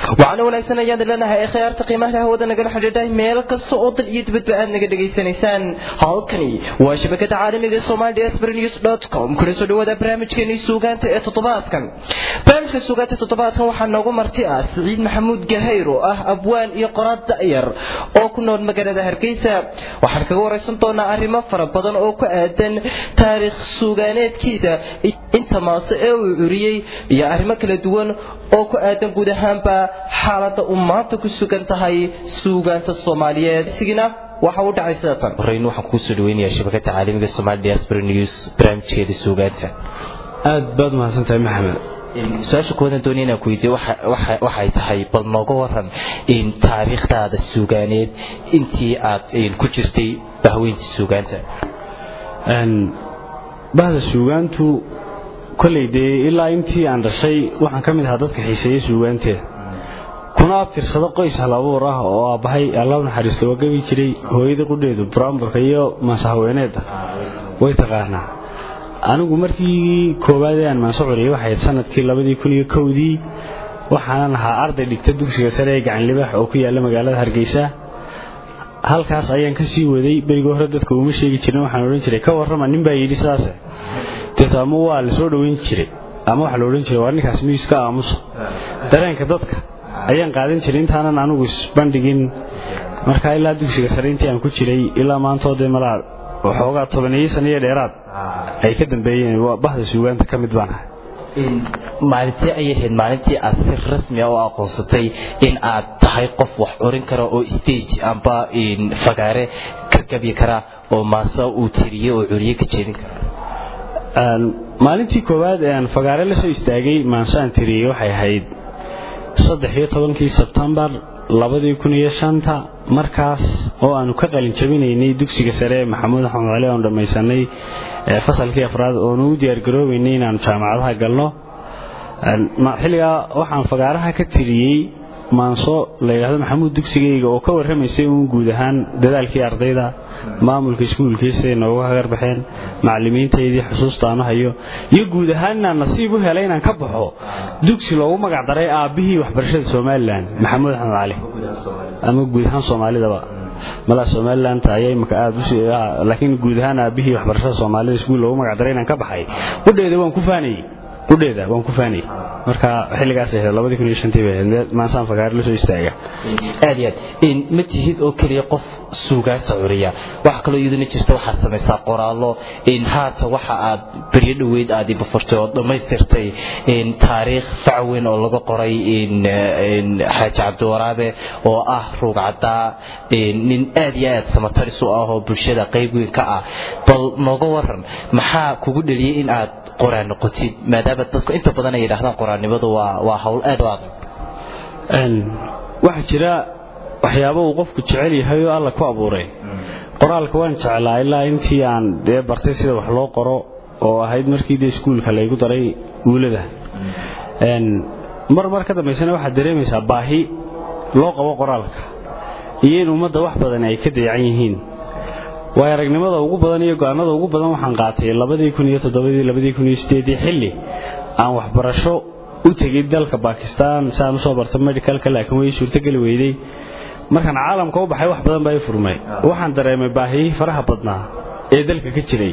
waxaana wanaagsan ayaan leenahay ee khiyaarta qiimaha hawada nagala xidhiidhay meel kasta oo dal iyo dibadba aad naga dhegaysanaysaan halkani waa shabakada caalamiga somali news com kuna soo dhawaada barnaamijkeeni suugaanta ee toddobaadkan barnaamijka suugaanta toddobaadkan waxaa noogu marti ah siciid maxamuud gahayr oo ah abwaan iyo qoraad da'yar oo ku nool magaalada hargeysa waxaan kaga waraysan doonaa arrimo fara badan oo ku aadan taariikh suugaaneedkiisa inta maase ee uu curiyey iyo arrimo kala duwan oo ku aadan guud ahaanba xaaladda uu maanta ku sugan tahay suugaanta soomaaliyeed sigina waxa u dhacay sidatan horeyn waxaan kugu soo dhaweynayaa shabakada caalamiga somali diaspora news barnaamijkeeda suugaanta aad baad mahadsantahay maxamed su-aasha koowadan doonaya inaan ku weydiiyo waxay tahay bal nooga waran taariikhdaada suugaaneed intii aad ku jirtay bahweynta suugaanta bahda suugaantu kolley dee ilaa intii aan dhashay waxaan ka mid ahaa dadka xiiseeya suugaanteeda kuna abtirsado qoys hal abuur ah oo aabbahay alla naxariisto waa gabi jiray hooyada qudheedu buraamburka iyo maasahaweeneedda way taqaanaa anigu markii koowaad ee aan maanso curiyay waxayd sanadkii labadii kun iyo kowdii waxaanan ahaa arday dhigta dugsiga sare ee gacanlibaax oo ku yaalla magaalada hargeysa halkaas ayaan ka sii waday berigii hore dadka uma sheegi jirin waxaan odhan jiray ka warrama nin baa yidhi sidaase deeto ama waa la soo dhoweyn jiray ama waxaa la odhan jiray waa ninkaas miiska aamusa dareenka dadka ayaan qaadan jiray intaanan anigu isbandhigin markaa ilaa dugsiga sare intii aan ku jiray ilaa maantoo dee malaa waxoogaa tobaneeyo saniyo dheeraad ay ka dambeeyeen bahda suugaanta ka mid baan ahay maalintee ayay ahayd maalintii aad si rasmi a u aqoonsatay in aad tahay qof wax curin kara oo stage amba fagaare ka gabi kara oo maase uu tiriye oo curiye ka jeedin kara maalintii koowaad ee aan fagaare la soo istaagay maanso aan tiriyey waxay ahayd saddex iyo tobankii sebtembar labadii kun iyo shanta markaas oo aanu ka qalin jabinaynay dugsiga sare ee maxamuud axmed cali oon dhammaysanay fasalkii afraad oonu u diyaargaroobaynay inaanu jaamacadaha galno xilligaa waxaan fagaaraha ka tiriyey maanso la yidhaahdo maxamuud dugsigayga oo ka warramaysay uun guud ahaan dadaalkii ardayda maamulka iskuulkii siday nooga hagarbaxeen macallimiintaydii xusuusta aanu hayo iyo guud ahaan inaan nasiib u helay inaan ka baxo dugsi loogu magac daray aabbihii waxbarashada somalilan maxamuud axmed cali ama guud ahaan soomaalidaba malaa somalilanta ayaa imika aad laakiin guud ahaan aabbihii waxbarashada soomaalida iskuul loogu magac daray inaan ka baxay qudheeda waan ku faanayey qudheeda waan ku faanayey marka xilligaas ahayd labadii kun iyo shantii bay ahayd maansaan fagaare la soo istaaga aad iyo aad ma tihid oo keliya qof suugaanta curiya waxa kaloo iyaduna jirta waxaad samaysaa qoraallo haata waxa aad beryo dhoweyd aad ibafurtay oo dhammaystirtay taariikh facweyn oo laga qoray xaaji cabdiwaraabe oo ah ruugcaddaa nin aad iyo aad samataris u ah oo bulshada qayb weyn ka ah bal nooga waran maxaa kugu dheliyey in aad qoraan noqotid maadaama dadku inta badan ay yidhahdaan qoraannimadu waa hawl aad u adag waxaa jira waxyaaba uu qofku jecel yahay oo alla ku abuuray qoraalka waan jeclaa ilaa intii aan dee bartay sida wax loo qoro oo ahayd markii dee iskuulka laygu daray guulada mar mar ka dambaysana waxaad dareemaysaa baahi loo qabo qoraalka iyo in ummadda wax badan ay ka dayacan yihiin waayo aragnimada ugu badan iyo go'aanada ugu badan waxaan qaatay labadii kun iyo toddobadii labadii kun iyo sideedii xilli aan waxbarasho u tegay dalka bakistan si aan usoo barta medicalka laakiin way suurtogeli weyday markaan caalamka u baxay wax badan baa i furmay waxaan dareemay baahiyihii faraha badnaa ee dalka ka jiray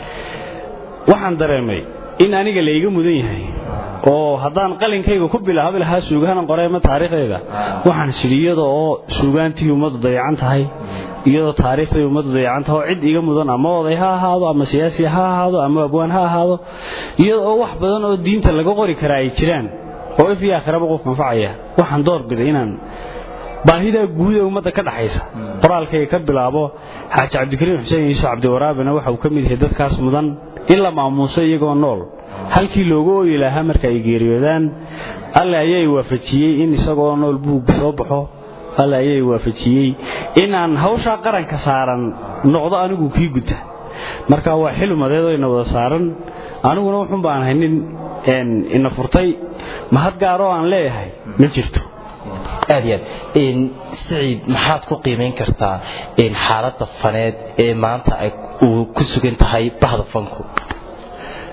waxaan dareemay in aniga la iga mudan yahay oo haddaan qalinkayga ku bilaabi lahaa suugaana qoreema taariikhdeeda waxaan sidhi iyada oo suugaantii ummaddu dayacan tahay iyadoo taariikhday ummaddu dayacan tahay oo cid iga mudan ama oday ha ahaado ama siyaasi ha ahaado ama abwaan ha ahaado iyada oo wax badan oo diinta laga qori karaa ay jiraan oo if iyo aakhiraba qof manfacaya waxaan door biday inaan baahidaa guud ee ummadda ka dhaxaysa qoraalkayga ka bilaabo xaaji cabdikariim xuseen yuusuf cabdiwaraabina waxa uu ka mid yahay dadkaas mudan in la maamuuso iyagoo nool halkii loogu ooyi lahaa marka ay geeriyoodaan alle ayaa i waafajiyey in isagoo nool buug soo baxo alle ayaa i waafajiyey inaan hawshaa qaranka saaran noqdo anigu kii guta marka waa xil umadeedoo ina wada saaran aniguna wuxun baan ahay nin ina furtay mahad gaaroo aan leeyahay ma jirto aad iyo aad siciid maxaad ku qiimayn kartaa xaaladda faneed ee maanta ay uu ku sugan tahay bahda fanku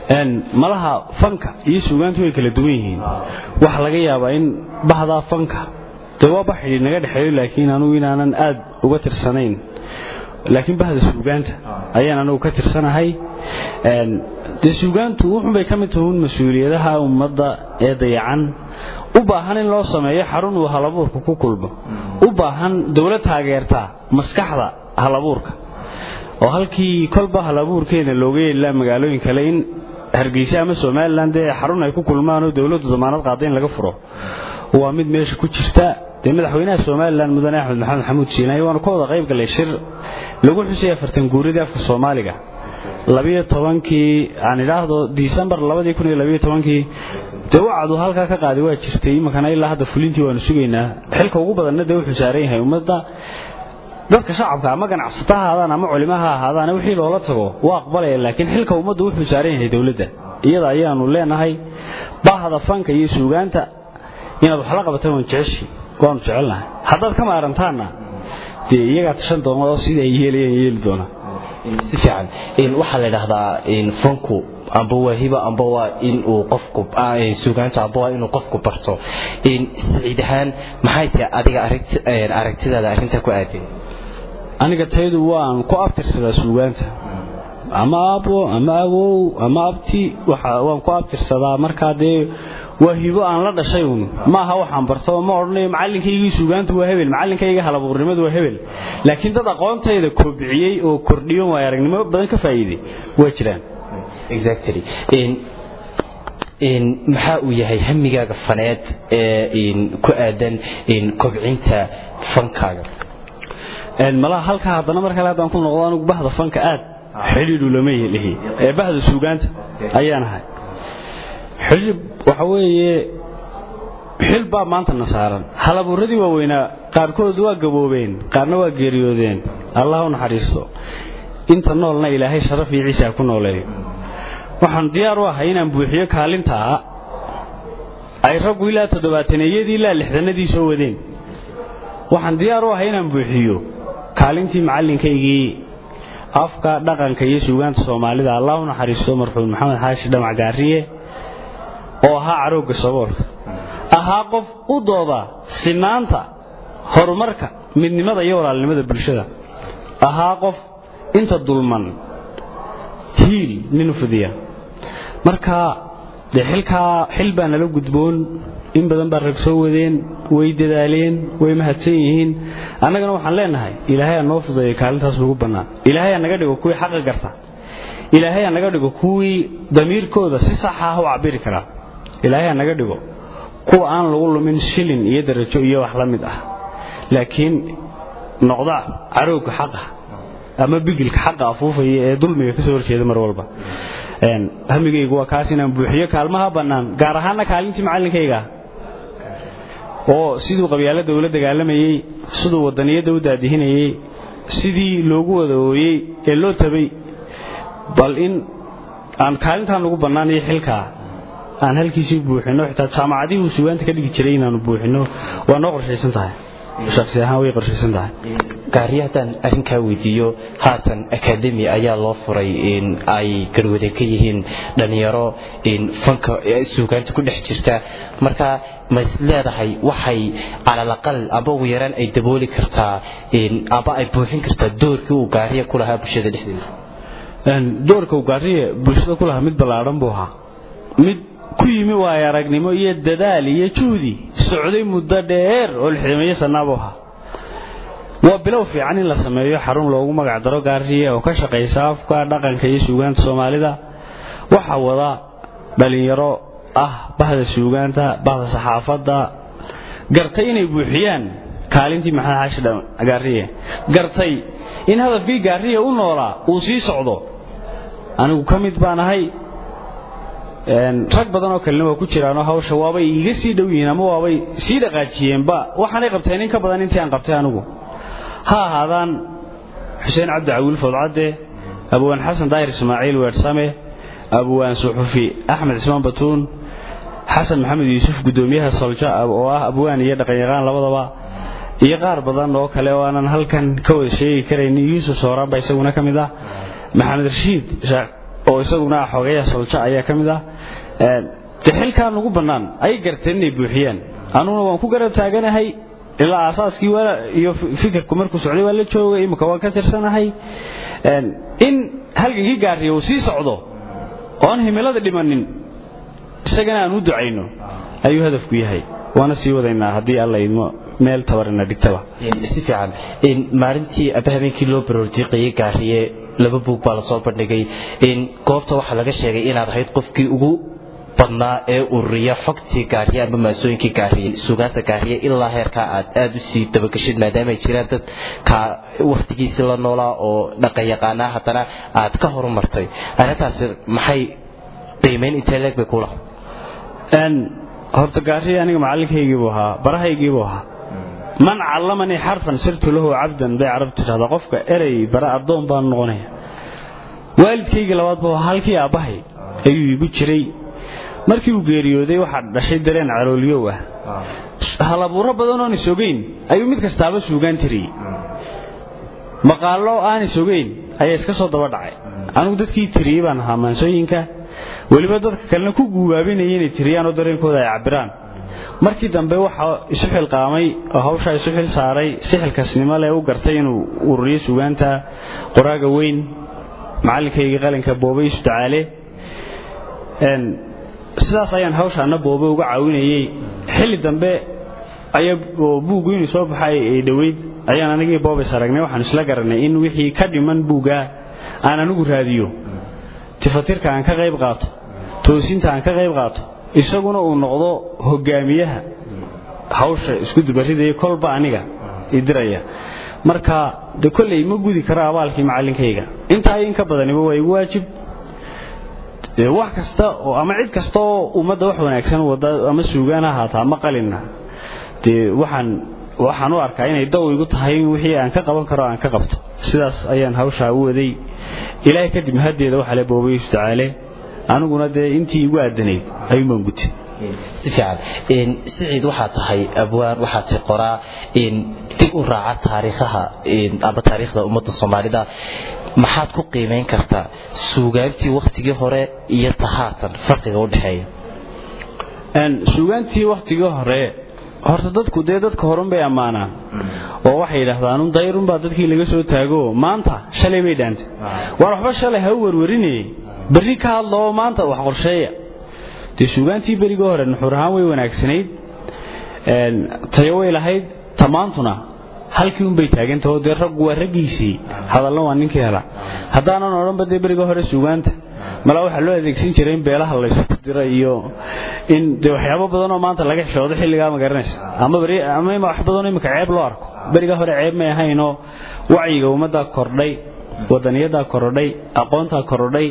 malaha fanka iyo suugaantu way kala duwan yihiin waxa laga yaabaa in bahdaa fanka dee waa baxidhi naga dhexeeyo laakiin anugu inaanan aad uga tirsanayn laakiin bahda suugaanta ayaan anugu ka tirsanahay dee suugaantu wuxunbay ka mid tahuun mas-uuliyadaha ummadda ee dayacan u baahan in loo sameeyo xarun uu halabuurka ku kulmo u baahan dowlad taageertaa maskaxda halabuurka oo halkii kolba halabuurkeena looga yeelilaa magaalooyin kale in hargeysa ama somalilan dee xarun ay ku kulmaan oo dowladdu damaanad qaada in laga furo waa mid meesha ku jirta dee madaxweynaha somalilan mudane axmed maxamed maxamuud siinaay waanu ka wada qayb galay shir lagu xusay afartan guuridii afka soomaaliga labiyo tobankii aan idhaahdo disembar labadii kun iyo labiyo tobankii dee wacdu halkaa ka qaaday waa jirtay iminkana ilaa hadda fulintii waanu sugaynaa xilka ugu badanna dee wuxuu saaran yahay ummadda dadka shacabka ama ganacsata ha ahaadaan ama culimo ha ahaadaan wixii loola tago waa aqbalaya laakiin xilka ummaddu wuxuu saaran yahay dowladda iyada ayaanu leenahay bahda fanka iyo suugaanta inaad wax la qabataan waan jeceshi waanu jecelnahay haddaad ka maarantaanna dee iyagaa tashan doona oo sida ay yeelayaan yeeli doonaa si fiican waxaa la idhaahdaa fanku amba waa hiba amba waa inuu qofku suugaantu amba waa inuu qofku barto saciid ahaan maxay tahay adiga aragtidaada arrinta ku aadan aniga taydu waan ku abtirsadaa suugaanta ama aabo ama awow ama abti waan ku abtirsadaa markaa dee waa hibo aan la dhashay uun maaha waxaan barto ma odhanayo macallinkaygii suugaantu waa hebel macallinkayga halabuurnimadu waa hebel laakiin dad aqoontayda kobciyey oo kordhiyo waay aragnimo badan ka faa'iiday waa jiraan exactly maxaa uu yahay hamigaaga faneed ee ku aadan kobcinta fankaaga malaha halkaa haddana mar kale haddaan ku noqdo anigu bahda fanka aad xidhiidhu lama lihi ee bahda suugaanta ayaan ahay xidhiidh waxa weeye xil baa maanta na saaran halabuuradii waaweynaa qaarkood waa gaboobeen qaarna waa geeriyoodeen allah u naxariisto inta noolna ilaahay sharaf iyo ciisa ku nooleeyo waxaan diyaar u ahay inaan buuxiyo kaalintaa ay raggu ilaa toddobaataneyadii ilaa lixdanadii soo wadeen waxaan diyaar u ahay inaan buuxiyo kaalintii macallinkaygii afka dhaqanka iyo suugaanta soomaalida allah u naxariisto marxuum maxamed xaashi dhamac gaariye oo ahaa caroogga saboolka ahaa qof u dooda sinaanta horumarka midnimada iyo walaalnimada bulshada ahaa qof inta dulman hiil nin u fidiya marka dee xilkaa xil baa nala gudboon in badan baa rag soo wadeen way dadaaleen way mahadsan yihiin annagana waxaan leenahay ilaahay aa noo fudeeya kaalintaas ugu bannaan ilaahay aa naga dhigo kuwii xaqa garta ilaahay aa naga dhigo kuwii damiirkooda si saxa ah u cabiri karaa ilaahay aa naga dhigo kuwa aan lagu lumin shilin iyo darajo iyo wax la mid ah laakiin noqda caroogga xaqa ama bigilka xaqa afuufaya ee dulmiga ka soo horjeeda mar walba hamigaygu waa kaas inaan buuxiyo kaalmaha bannaan gaar ahaanna kaalintii macallinkayga oo siduu qabyaalada ula dagaalamayey siduu wadaniyadda u daadihinayey sidii loogu wada ooyey ee loo tabay bal in aan kaalintaan ugu bannaanayo xilkaa aan halkiisii buuxino xitaa jaamacadihii uu sugaanta ka dhigi jiray inaanu buuxino waa noo qorshaysan tahay shaksi ahaan way qorshaysan tahay gaariyo haddaan arrinkaa weydiiyo haatan akademi ayaa loo furay in ay garwade ka yihiin dhallinyaro fanka suugaanta ku dhex jirta marka ma is leedahay waxay calalaqal amba ugu yaraan ay dabooli kartaa amba ay buuxin kartaa doorkii uu gaariya ku lahaa bulshada dhexdeeda doorka uu gaariya bulshada ku lahaa mid ballaadhan buu ahaa mid ku yimi waayo aragnimo iyo dadaal iyo juhdi socday muddo dheer oo lixdameeyo sannaabuu ahaa waa bilow fiican in la sameeyo xarun loogu magac daro gaariye oo ka shaqaysa afka dhaqanka iyo suugaanta soomaalida waxaa wada dhallinyaro ah bahda suugaanta bahda saxaafadda gartay inay buuxiyaan kaalintii maxamed xaashi gaariye gartay in hadafkii gaariye u noolaa uu sii socdo anigu ka mid baan ahay rag badan oo kalena waa ku jiraanoo hawsha waabay iiga sii dhow yihiin ama waabay sii dhaqaajiyeenba waxaanay qabteen in ka badan intii aan qabtay anigu ha ahaadaan xuseen cabdi cawiil fowdcadde abwaan xasan daahir ismaaciil weersame abwaan suxufi axmed cismaan batuun xasan maxamed yuusuf guddoomiyaha solja oo ah abwaan iyo dhaqanyaqaan labadaba iyo qaar badan oo kale oo aanan halkan ka wada sheegi karayn yuusuf sooraanba isaguna ka mid ah maxamed rashiid oo isaguna ah xogeeyaha solja ayaa ka mid ah de xilkaa nugu bannaan ay garteen inay buuxiyaan anuguna waan ku garab taaganahay ilaa aasaaskii iyo fikirku markuu socday waa la joogay imika waan ka tirsanahay in halgankii gaariya uu sii socdo oo aan himilada dhimanin isagana aan u ducayno ayuu hadafku yahay waana sii wadaynaa haddii alla idmo meel tabarina dhigtaba si fiican maalintii aba habeenkii loo baroordiiqayay gaariye laba buug baa lasoo bandhigay goobta waxaa laga sheegay inaad ahayd qofkii ugu badnaa ee ururiya xogtii gaariye amba maasooyinkii gaariye suugaanta gaariye ilaa heerkaa aad aad u sii dabagashid maadaama ay jiraan dad ka wakhtigiisi la noolaa oo dhaqanyaqaanaa haddana aad ka horumartay arrintaasi maxay qiimayn intee leeg bay kula horta gaariye aniga macallinkaygiibuu ahaa barahaygiibuu ahaa man callamanii xarfan sirtu lahu cabdan bay carabtu tidhahdaa qofka erey bara addoon baan noqonaya waalidkaygii labaadba halkii aabbahay ayuu igu jiray markii uu geeriyooday waxaa dhashay dareen calooliyow ah halabuuro badan oon is ogeyn ayuu mid kastaaba suugaan tiriyey maqaallo aan is ogeyn ayaa iska soo daba dhacay anigu dadkii tiriyey baan ahaa maansooyinka weliba dadka kalena ku guubaabinaya inay tiriyaan oo dareenkooda ay cabiraan markii dambe waxaa isu xilqaamay oo hawshaa isu xil saaray si xilkasnimo leh u gartay inuu ururiyo suugaanta qoraaga weyn macallinkaygii qalinka boobe isu dacaale sidaas ayaan hawshaana boobe uga caawinayey xilli dambe oo buuggu inuu soo baxay ay dhoweyd ayaan anigii boobes aragnay waxaan isla garanay in wixii ka dhiman buuggaa aan anigu raadiyo tifatirka aan ka qayb qaato toosinta aan ka qayb qaato isaguna uu noqdo hogaamiyaha hawsha isku dubaridaya kolba aniga idiraya marka de kolley ma gudi karo abaalkii macallinkayga intaa in ka badaniba waa igu waajib wax kasta oo ama cid kasta oo ummadda wax wanaagsan wada ama suugaan ha haata ama qalinna dee waxaan waxaan u arkaa inay daw igu tahay in wixii aan ka qaban karo aan ka qabto sidaas ayaan hawshaa u waday ilaahay kadib haddeeda waxaa le boobaysu tacaale aniguna dee intii igu aadanayd ayuunbaan gutay si fiican siciid waxaa tahay abwaan waxaa tahay qoraa dib u raaca taariikhaha amba taariikhda ummadda soomaalida maxaad ku qiimayn kartaa suugaantii wakhtigii hore iyo tahaatan farqiga u dhexeeya suugaantii wakhtigii hore horta dadku dee dadka horun bay ammaanaan oo waxay yidhaahdaan un dayrunbaa dadkii laga soo taago maanta shalay bay dhaantay waar waxba shalay ha u werwarinayey berri ka hadla oo maanta wax qorsheeya dee suugaantii berigii hore nuxur ahaan way wanaagsanayd tayo way lahayd tamaantuna halkii unbay taagantahoo dee raggu waa raggiisii hadalna waa ninkii hela haddaanan odhanba dee berigii hore suugaanta malaa waxaa loo adeegsan jiray in beelaha laysku dira iyo in dee waxyaabo badanoo maanta laga xishoodo xilligaa ma garanaysa ama ama wax badanoo imika ceeb loo arko berigaa hore ceeb may ahaynoo wacyiga ummaddaa kordhay wadaniyadaa korodhay aqoontaa korodhay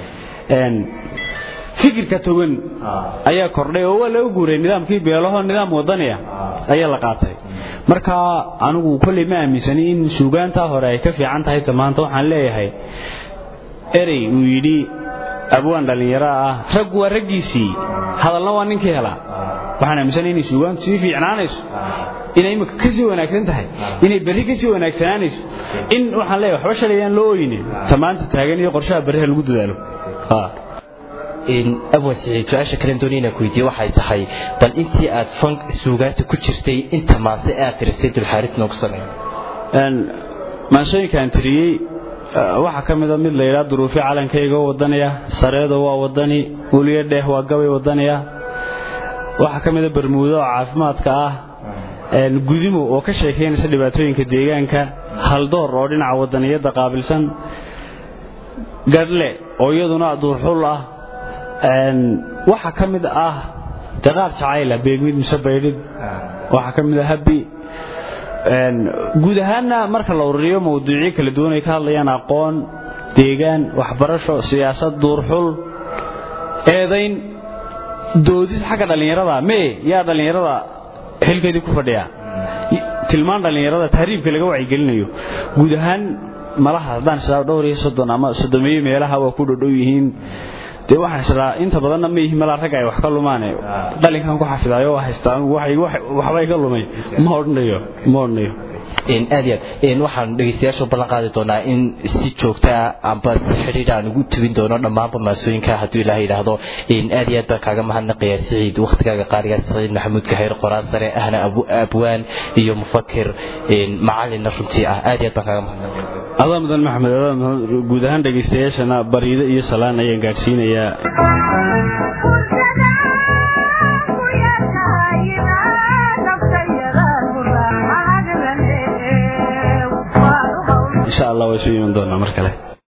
fikirka togan ayaa kordhay oo waa laga guuray nidaamkii beelaho nidaam wadaniya ayaa la qaatay marka anigu kolley ma aaminsani in suugaantaa hore ay ka fiican tahay maanta waxaan leeyahay erey uu yidhi abwaan dhallinyaro ah raggu waa raggiisii hadalna waa ninkii helaa waxaan aaminsanay inay suugaantu sii fiicnaanayso inay imika ka sii wanaagsan tahay inay berri ka sii wanaagsanaanayso in waxaan leeyahay waxba shalayaan loo oynin tamaanta taagan iyo qorshaha berriha lagu dadaalo abwan siciid su-aasha kalen doonay inaan ku weydiiye waxay tahay bal intii aad fan suugaanta ku jirtay inta maase aad tirisay dulxaaris noogu samey maasooyinkaan tiriyey waxaa ka mida mid layidhaa duruufi calankayga oo wadanaya sareedo waa wadani uliyo dheeh waa gabay wadanaya waxaa ka mida barmuudo oo caafimaadka ah gudimo oo ka sheekaynaysa dhibaatooyinka deegaanka haldoor oo dhinaca wadaniyadda qaabilsan gadhle oo iyaduna duurxul ah waxaa ka mid ah daqaar jacayla beegmid mise baydhid waxaa ka mid ah habbi guud ahaanna marka la ururiyo mawduucyo kala duwan ay ka hadlayaan aqoon deegaan waxbarasho siyaasad duurxul eedayn doodis xagga dhallinyarada mee yaa dhallinyarada xilkeedii ku fadhiya tilmaan dhallinyarada tahriibka laga wacyigelinayo guud ahaan malaha haddaan israa dhowr iyo soddon ama soddomeeyo meelaha waa ku dhodhow yihiin dee waxaan israa inta badanna ma yihiin malaa ragga ay wax ka lumaane qalinkan ku xafidaayo waa haystaa waxbay ka lumay ma odhanayo ma odhanayo aad iyo aad waxaan dhegeystayaasha u ballan qaadi doonaa in si joogta ah amba si xidhiidh aan ugu tubin doono dhammaanba maasooyinka hadduu ilaah yidhaahdo aad iyo aad baan kaaga mahadnaqayaa siciid wakhtigaaga qaaligaa siciid maxamuud kahayr qoraan sare ahna abwaan iyo mufakir macalinna runtii ah aad iyo aad baan kaaga mahadnaqaya adaa mudan maxamed adaa mudan guud ahaan dhegaystayaashana bariido iyo salaan ayaan gaadhsiinayaa insha allah waa isu iman doonaa mar kale